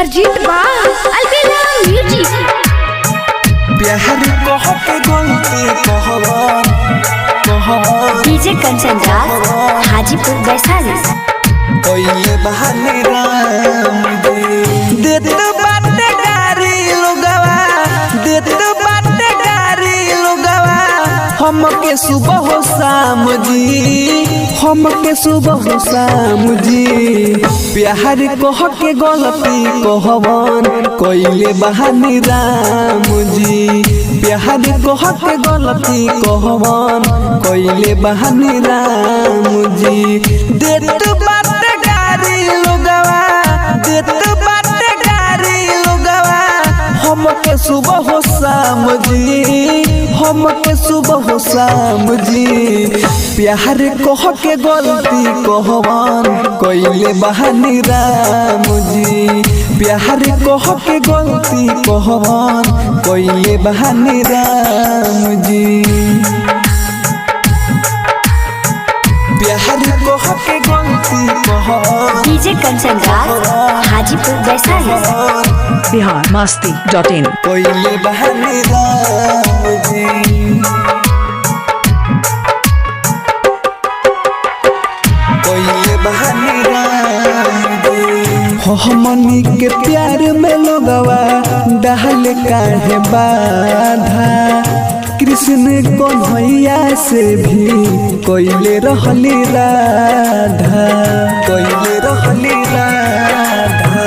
परजीत बा अलबेला म्यूजिक प्यार कह के गलती कहवन कहवन डीजे कंचन राज हाजीपुर वैशाली कोई बहाने राम दे देत बाटे गारी लोगवा देत बाटे गारी लोगवा हमके सुबह हो शाम जी हमके सुबह हो शाम जी प्यार कह के गलती कहवन कोइले बहानी राम जी प्यार कह के गलती कहवन कोइले बहानी राम जी देत बाटे गारी लोगवा देत बाटे गारी लोगवा हमके सुबह हो शाम जी हमके सुबह हो शाम जी प्यार कह के गलती कहवन कोइले बहानी राम जी प्यार कह के गलती कहवन कोइले बहानी राम जी प्यार कह के गलती कहवन DJ Kanchan Raj Hajipur Vaishali Bihar Masti dot in कोइले बहानी राम जी कोइले बहानी राम जी हो हमनी के प्यार में लोगवा डहल काहे बाधा कृष्ण कन्हैया से भी कोइले रहली राधा कोइले रहली राधा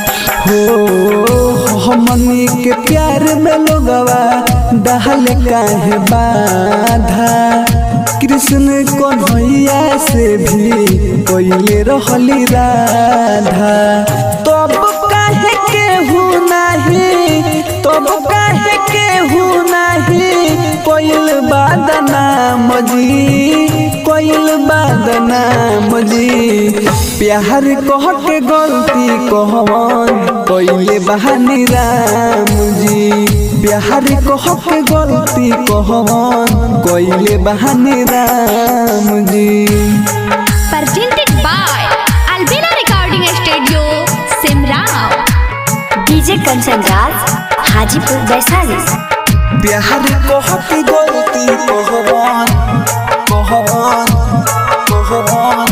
हो हमनी के प्यार में लोगवा डहल काहे बाधा कृष्ण कन्हैया से भी कोइले रहली राधा तब काहे केहू नाही तब काहे केहू नाही कोइल बादनाम जी कोइल बादनाम जी प्यार कह के गलती कहवन कोइले बहानी राम जी प्यार कह के गलती कहवन कोइले बहानी राम जी presented by Albina Recording Studio, Simrao. DJ Kanchan Raj Hajipur Vaishali प्यार कह के गलती कहवन कहवन कहवन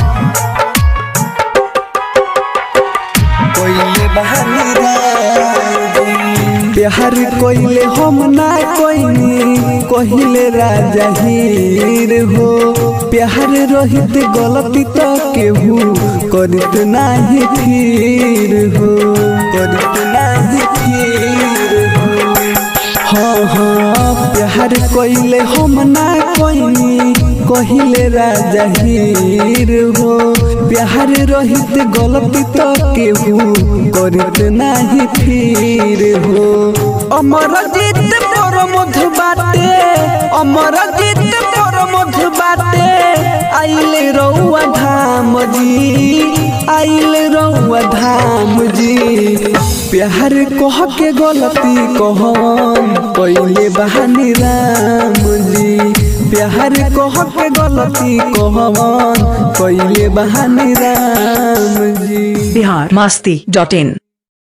कोइले बहानी राम प्यार कोइले हम ना कोइनी कहिले राजा हीर हो प्यार रहित गलती तो केहू करित नाही फिर हो करित नाही फिर हो हाँ हाँ प्यार कोइले हम ना कोइनी कहिले राजा हीर हो प्यार रहित गलती तो केहू करित नाही फिर हो अमर जीत पर मधु बाटे अमर जीत पर मधु बाटे आइले रौआ धाम जी आइले रौआ धाम जी प्यार कह के गलती कहन पहले बहानी राम जी प्यार कह के गलती कहन पहले बहानी राम जी बिहार मस्ती डॉट इन